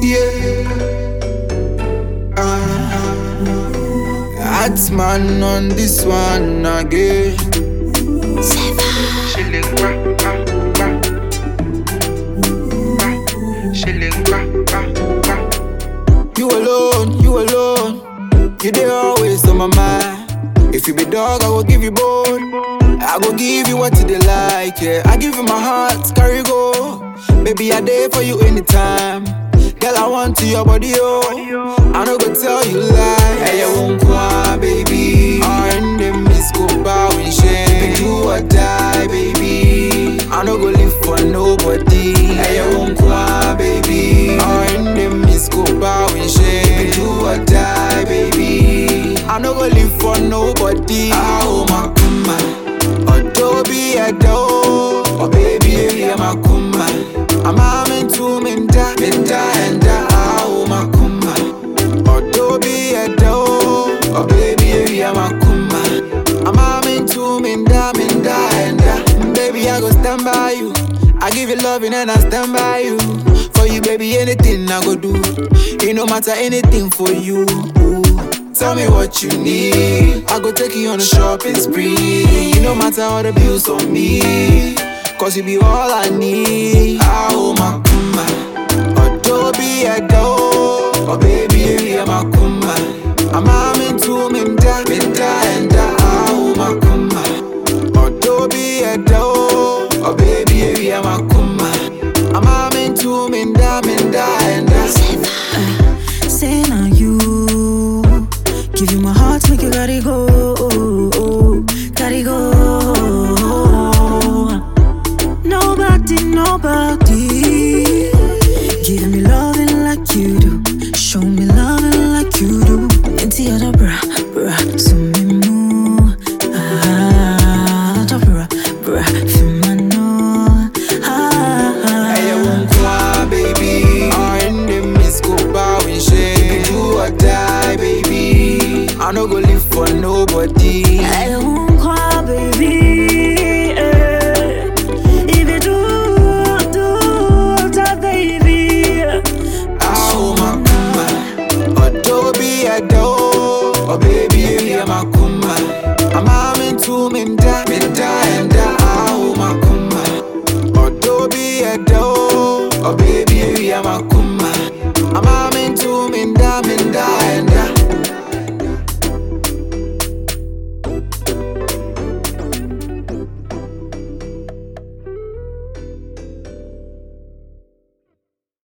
Yeah. Uh, Hats man on this one again. Chilling, wah, wah, wah. Wah. Chilling, wah, wah, wah. You alone, you alone. You there always on my mind. If you be dog, I will give you bone. I go give you what you dey like, yeah. I give you my heart, carry go. Baby, I there for you anytime. Girl, I want to your body, oh. I no go tell you lie. Hey, you won't cry, baby. And them miss go bow in shame. Do or die, baby. I no go live for nobody. Hey, you won't cry, baby. And them miss go bow in shame. Do or die, baby. I no go live for nobody. Oh my kuma, Adobe Ado, oh baby, I'm a kuma. I'm amen to minda, minda and oh my kuma. Adobe Ado, oh baby, I'm a kuma. I'm amen to minda, minda and baby, I go stand by you. I give you loving and I stand by you. For you, baby, anything I go do. It no matter anything for you. Tell me what you need. I go take you on a shopping spree. It no matter all the bills on me. Cause you be all I need. Oh my kuma. Adobe Ado. Oh baby, I'm a kuma. I'm amen to minda, minda and oh my kuma. Adobe Ado. Oh baby, I'm a kuma. I'm amen to minda, minda and